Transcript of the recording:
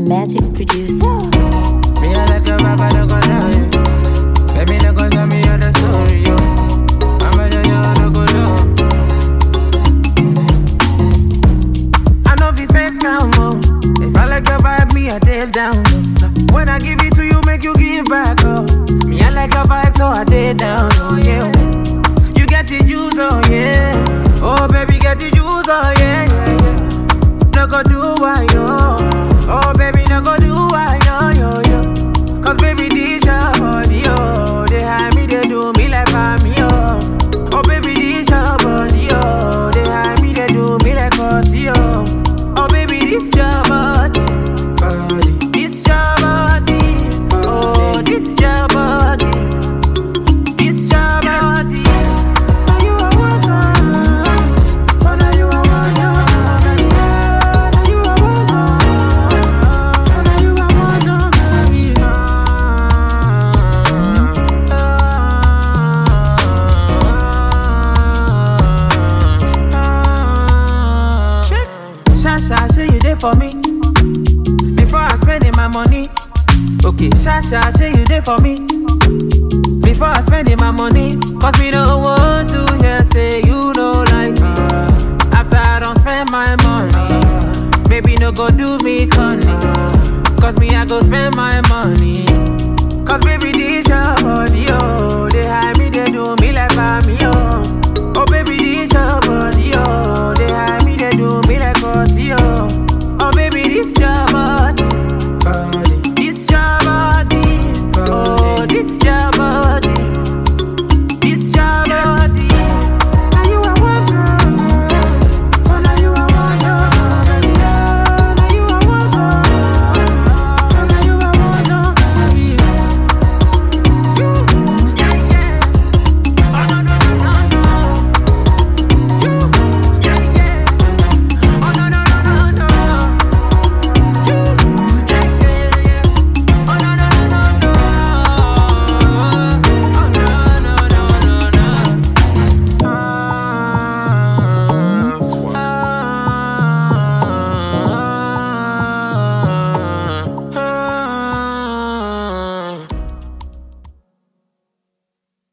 Magic producer. Me I like a rapper, no go lie. Baby, no go tell me all the story, yo. I'm a yo, no go low. I know if fake now, mo. If I like your vibe, me I take down. low. When I give it to you, make you give back, oh. Me I like your vibe, so I take down, oh yeah. You get the juice, oh yeah. Oh baby, get the juice, oh yeah, yeah, yeah. No go do why yo. Oh baby, no go do why yo yo yo. Cause baby, this your body, oh. They hide me, they do me like me, oh. Oh baby, this your body, oh. They hide me, they do me like party, oh. Oh baby, this your body, body. This your body, oh. This your body, this your body. Now you are one, oh, now you are one, oh, baby. Now you are one, oh, now you are one, oh, baby. Shasha, say you there for me before I spending my money. Okay, Shasha, say you there for me before I spending my money. Cause me no